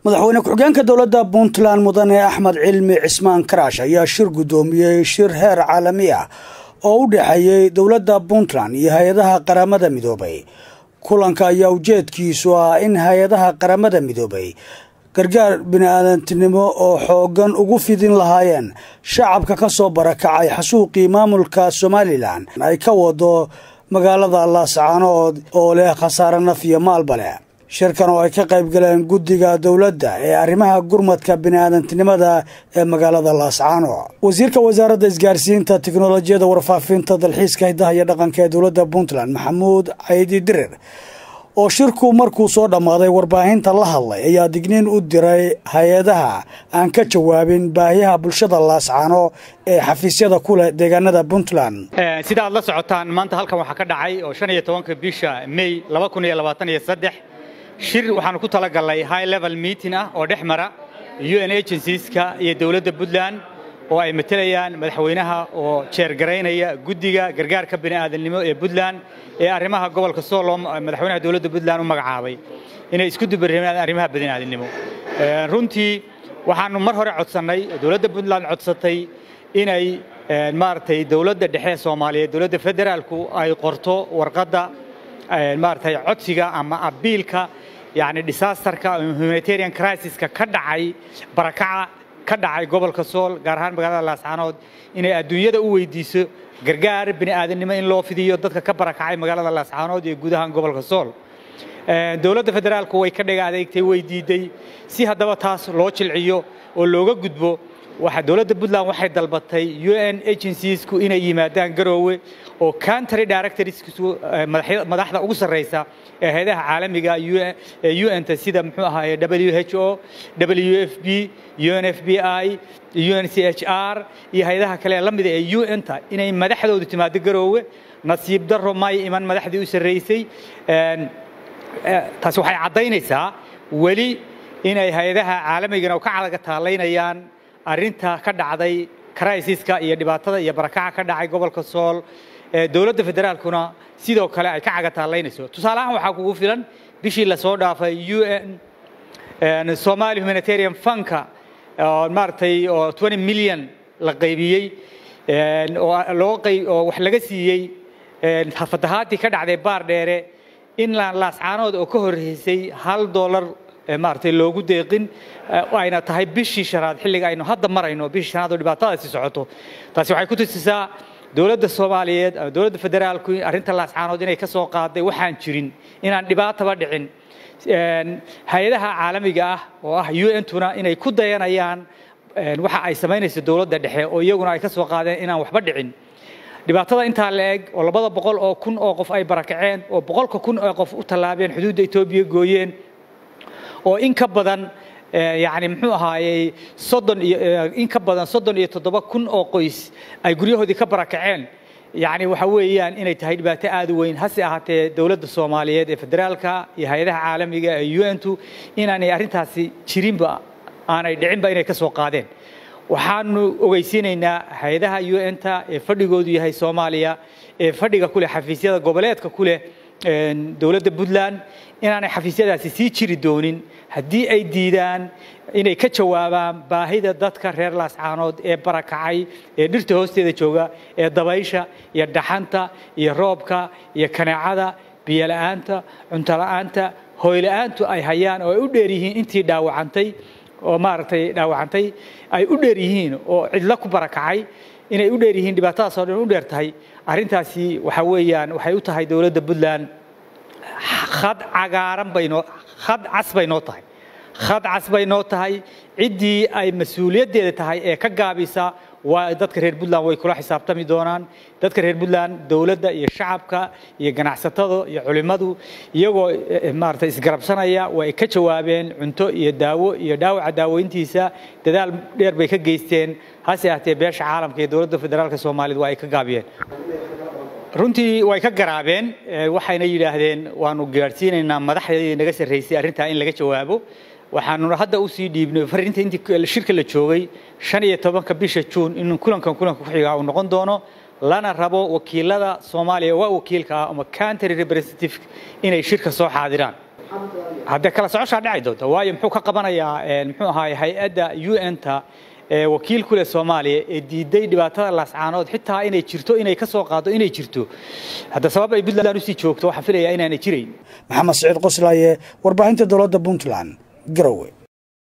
madaxweyne ku-xigeenka dowladda puntland mudane axmed cilmi cismaan karaash ayaa shir guddoomiyey shir heer caalami ah oo u dhexeeyey dowladda puntland iyo hay-adaha qaramada midoobay kulanka ayaa ujeedkiisu ah in hay-adaha qaramada midoobay gargaar bini-aadantinimo oo xooggan ugu fidin lahaayeen shacabka ka soo barakacay xasuuqii maamulka somalilan ay ka wado magaalada laascaanood oo leh khasaare naf iyo maalba leh shirkan oo ay ka qayb galeen guddiga dowladda ee arrimaha gurmadka bini-aadantinimada ee magaalada laascaano wasiirka wasaaradda isgaarsiinta tiknolojiyada warfaafinta dalxiiska hidaha iyo dhaqanka ee dowladda puntland maxamuud caydi dirir oo shirku markuu soo dhammaaday warbaahinta la hadlay ayaa digniin u diray hay-adaha aan ka jawaabin baahiyaha bulshada laascaano ee xafiisyada ku leh deegaanada puntland sida aad la socotaan maanta halkan waxaa ka dhacay oo shan iyo tobanka bisha may laba kun iyo labaatan iyo saddex shir waxaanu ku talagalnay high level meeting ah oo dhex mara un agencies-ka iyo dowladda puntland oo ay matelayaan madaxweynaha oo jeergaraynaya guddiga gargaarka bini'aadamnimo ee puntland ee arrimaha gobolka soolom madaxweynaha dowladda puntland u magacaabay inay isku dubareemaan arrimaha bini'aadamnimo runtii waxaanu mar hore codsannay dowladda puntland codsatay inay maaragtay dowladda dhexe soomaaliyeed dowladda federaalku ay qorto warqadda maaragtay codsiga ama abiilka yacni disasterka humanitarian crisiska ka dhacay barakaca ka dhacay gobolka sool gaar ahaan magaalada laascaanood inay adduunyada u weydiiso gargaar bini'aadanimo in loo fidiyo dadka ka barakacay magaalada laascaanood iyo guud ahaan gobolka sool dowladda federaalku way ka dhaga adeegtay way diiday si haddaba taas loo jilciyo oo looga gudbo waxa dowladda puntland waxay dalbatay un agenciesku inay yimaadaan garoowe oo country directorskiisu madaxda ugu sarreysa ee hay-adaha caalamiga un-ta sida muxuu ahaaye w h o w f b un f b i un c h r iyo hay-adaha kale ee la mida ee un-ta inay madaxdoodu timaado garoowe nasiib darro may iman madaxdii u sarreysay taasi waxay caddaynaysaa weli inay hay-adaha caalamigana ka cadaga taalaynayaan arrinta ka dhacday crisiska iyo dhibaatada iyo barakaca ka dhacay gobolka sool dowladda federaalkuna sidoo kale ay ka cagataalaynayso tusaale ahaan waxaa kugu filan bishii lasoo dhaafay un somali humanitarian funka maaragtay oo twenty million la qaybiyey oo loo oo wax laga siiyey fatahaadii ka dhacday baar dheere in laascaanood oo ka horreysay hal dollar maaragtay loogu deeqin ayna tahay bishii shanaad xilliga aynu hadda marayno bishii shanaad oo dhibaatadaasi socoto taasi waxay ku tusisaa dowladda soomaaliyeed ama dowladda federaalku arrinta laascaanood inay ka soo qaaday waxaan jirin inaan dhibaataba dhicin hay-adaha caalamiga ah oo ah un-tuna inay ku dayanayaan waxa ay samaynayso dowladda dhexe oo iyaguna ay ka soo qaadeen inaan waxba dhicin dhibaatada intaa la eg oo labada boqol oo kun oo qof ay barakaceen oo boqolka kun oo qof u tallaabeen xuduudda etoobiya gooyeen oo in ka badan yani muxuu ahaayey soddon iyo in ka badan soddon iyo toddoba kun oo qoys ay guryahoodii ka barakaceen yani waxa weeyaan inay tahay dhibaato aad u weyn hase ahaatee dowladda soomaaliyeed ee federaalka iyo hay-adaha caalamiga ee un-tu inaanay arrintaasi jirinba aanay dhicinba inay ka soo qaadeen waxaanu ogeysiinaynaa hay-adaha un-ta ee fadhigoodu yahay soomaaliya ee fadhiga kuleh xafiisyada goboleedka ku leh dowladda puntland inaanay xafiisyadaasi sii jiri doonin haddii ay diidaan inay ka jawaabaan baahida dadka reer laascaanood ee barakacay ee dhirta hoosteeda jooga ee dabaysha iyo dhaxanta iyo roobka iyo kaneecada biyola'aanta cuntola'aanta hooyla'aantu ay hayaan oo ay u dheer yihiin intii dhaawacantay oo maaragtay dhaawacantay ay u dheer yihiin oo cidlo ku barakacay inay u dheer yihiin dhibaatadaas oo dhan u dheer tahay arrintaasi waxa weeyaan waxay u tahay dowladda puntland khad cagaaran baynoo khad cas bay noo tahay khad cas bay noo tahay ciddii ay mas-uuliyaddeeda tahay ee ka gaabisa waa dadka reer puntland way kula xisaabtami doonaan dadka reer puntland dowladda iyo shacabka iyo ganacsatada iyo culimmadu iyagoo maaragtay isgarabsanaya way ka jawaabeen cunto iyo daawo iyo dhaawaca daaweyntiisa dadaal dheer bay ka geysteen hase ahtee beesha caalamka iyo dowladda federaalka soomaaliyed waa ay ka gaabiyeen runtii way ka garaabeen waxayna yidhaahdeen waanu gaadhsiinaynaa madaxdii naga sarraysay arrintaa in laga jawaabo waxaanuna hadda usii dhiibnay fariinta intii shirka la joogay shan iyo tobanka bisha juun in kulankan kulanka ku xigaa uu noqon doono lana rabo wakiilada soomaaliya waa wakiilka ah ama country representative inay shirka soo xaadiraan haddee kala socoshaa dhici doonta waayo muxuu ka qabanayaa muxuu ahaay hay-adda u n-ta wakiil ku leh soomaaliya ee diiday dhibaatada laascaanood xitaa inay jirto inay ka soo qaado inay jirto hadda sabab ay puntland usii joogto waxaan filayaa inaanay jirayn maxamed siciid qoslaaye warbaahinta dowladda puntland garowe